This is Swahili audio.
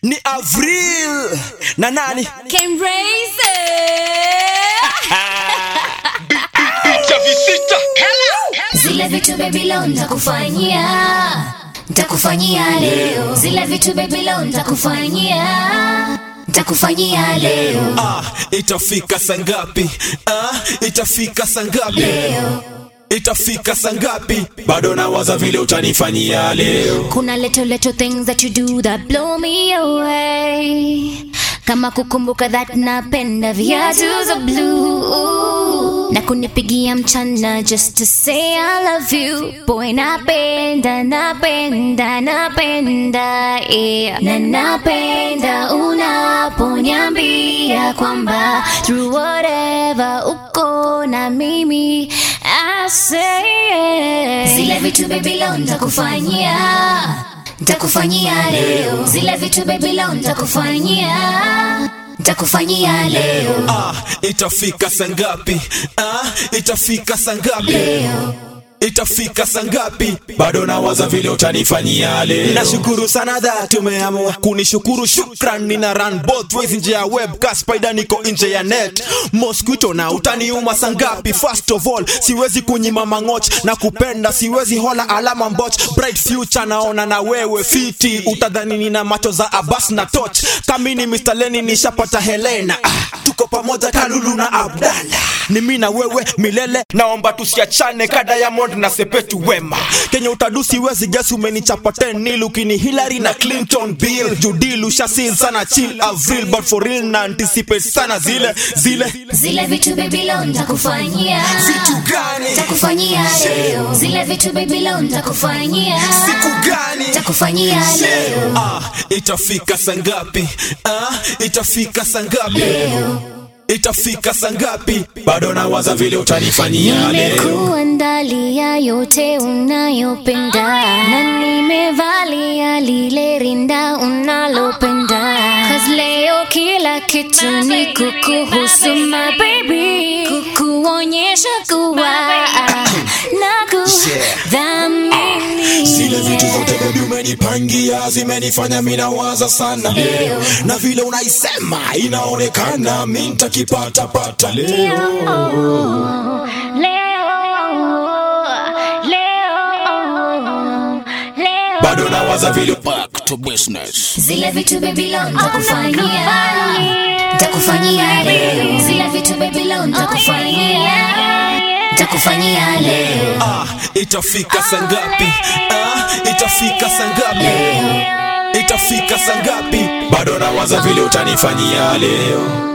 ni Avril na nani Can raise Picha visita Zile vitu baby leo nitakufanyia Nitakufanyia leo Zile vitu baby leo nitakufanyia Nitakufanyia leo ah, itafika sangapi ah, itafika sangapi Leo itafika sangapi bado nawaza vile utanifanyia leo Kuna little little things that you do that blow me away Kama kukumbuka that napenda viatu za blue Na kunipigia mchana just to say I love you Boy napenda, napenda, napenda yeah. Na napenda unaponiambia kwamba Through whatever uko na mimi I say yes. Zile vitu baby leo nitakufanyia Nitakufanyia leo Zile vitu baby leo nitakufanyia Nitakufanyia leo ah, itafika sangapi ah, itafika sangapi Leo itafika sangapi bado nawaza vile utanifanyia leo nashukuru sana that umeamua kunishukuru shukran nina run both ways nje ya web ka spider niko nje ya net mosquito na utaniuma sangapi first of all siwezi kunyima mangoch na kupenda siwezi hola alama mboch bright future naona na wewe fiti utadhani nina macho za abas na toch kamini Mr. Lenny nishapata Helena ah, tuko pamoja kalulu na abdala ni mi na wewe milele naomba tusiachane ka diamond na sepetu wema kenye utadusi wezi gesi umenichapa 10 nil ukini hillary na clinton bill judil ushasil sana chill avril but for real na anticipate sana zile zile Zile vitu baby leo nitakufanyia vitu gani Nitakufanyia leo Zile vitu baby leo nitakufanyia siku gani Nitakufanyia leo ah, itafika sangapi ah, itafika sangapi Leo itafika sangapi bado nawaza vile utanifanyia leo Nimekuandalia yote unayopenda na nimevalia lile rinda unalopenda Cause leo kila kitu ni kukuhusu my baby Kukuonyesha kuwa na kudhamini zile vitu zote bebi umenipangia zimenifanya minawaza sana na vile unaisema inaonekana mi ntakipatapata leo bado nawaza vile back to business Zile vitu baby leo nitakufanyia Nitakufanyia leo Zile vitu baby leo nitakufanyia Nitakufanyia leo ah, itafika sangapi ah, itafika sangapi itafika sangapi bado nawaza vile utanifanyia leo